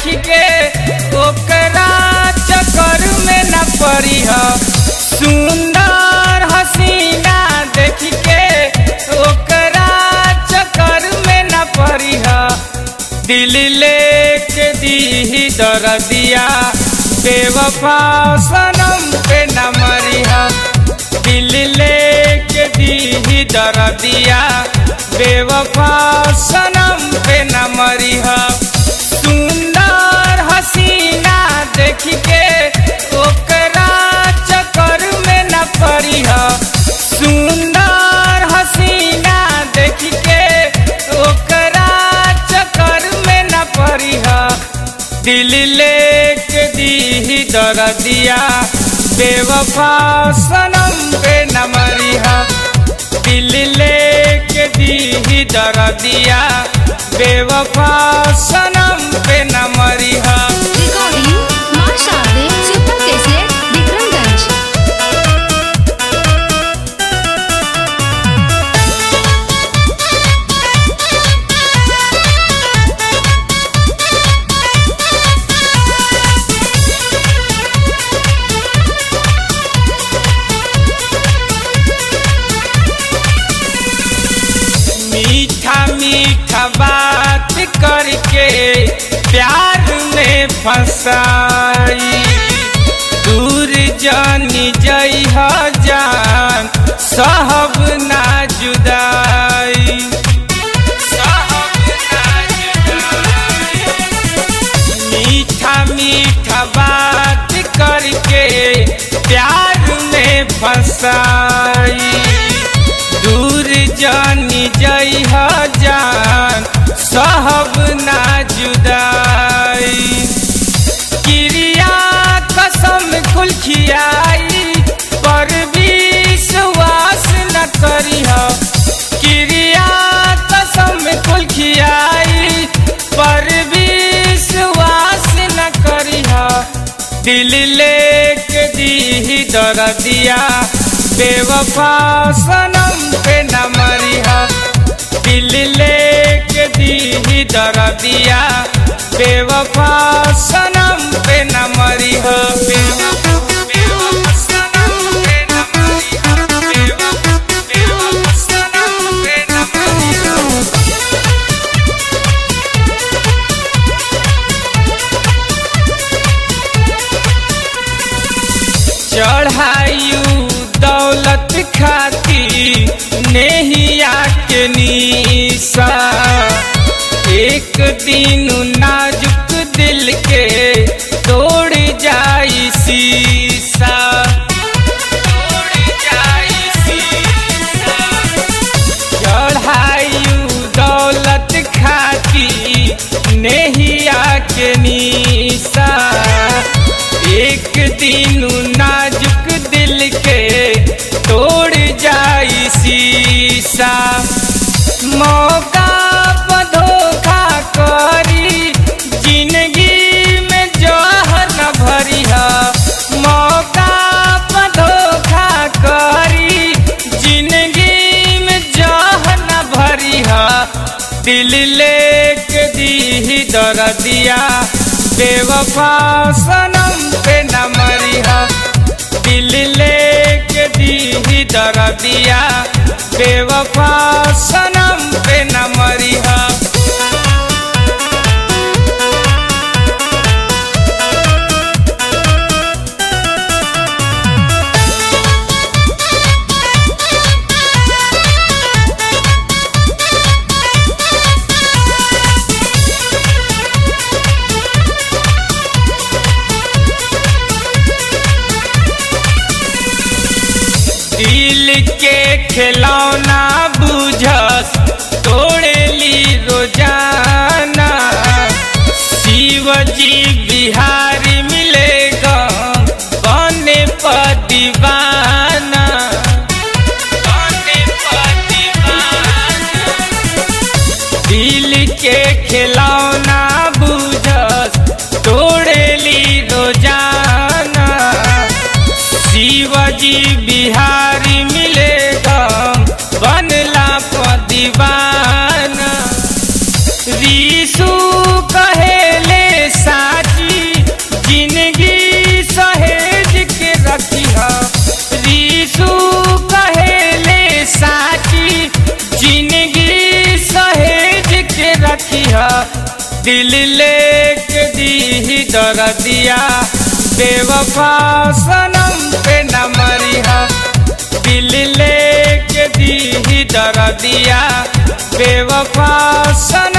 देख के ओकरा चक्कर में न पड़ी सुंदर हसीना देख के ओकरा चक्कर में न पड़ी दिल लेके दी दरदिया बेवफा सनम पे न मरिहा दिल लेके दी दरदिया बेवफा सनम पे न मरिहा सुंदर हसीना देख के ओकरा चक्कर में न पड़िहा सुंदर हसीना देख के ओकरा चक्कर में न पड़िहा दिल लेके दी दरदिया बेवफा सनम पे न मरिहा दिल लेके दी दरदिया बेवफा सनम पे न मरिहा Recording मां शादी सुपर कैसेट विक्रमगंज मीठा मीठा बात करके प्यार में फंसाई दूर जानी जई जान सहब ना जुदाई सहब ना जुदाई मीठा मीठा बात करके प्यार में फंसाई दूर जानी जई जान सहब ना जुदाई क्रिया कसम कुल खियाई पर विश्वास न करिह क्रिया कसम कुल खियाई पर विश्वास न करिह दिल लेके दी दरदिया बेवफा सनम पे न मरिहा दिल लेके दी दरदिया बेवफा सनम पे न मरिहा बेवफा बेवफा सनम पे न मरिहा बेवफा बेवफा सनम पे न मरिहा चढ़ायु दौलत खाती नेहिया के निशा एक दिन नाजुक दिल के तोड़ जाई शीशा तोड़ जाई शीशा चढ़ायु दौलत खाती नेहिया के निशा एक दिन नाजुक दिल के तोड़ जाई शीशा मौका पर धोखा करी जिंदगी में जहर न भरिहा मौका पर धोखा करी जिंदगी में जहर न भरिहा दिल लेके दी दरदिया बेवफा सनम पे न मरिहा दिल लेके दी दरदिया बेवफा सनम पे न मरिहा दिल के खिलौना बुझस तोड़ेली रोजाना शिवजी बिहारी मिलेगा बने पर दीवाना बने पर दीवाना दिल के खिलौना बुझस तोड़ेली रोजाना शिवजी बिहारी मिलेगा बनला पर दीवाना रीसू कहेले सा दिल लेके दी दरदिया बेवफा सनम पे न मरिहा दिल लेके दी दरदिया बेवफा सनम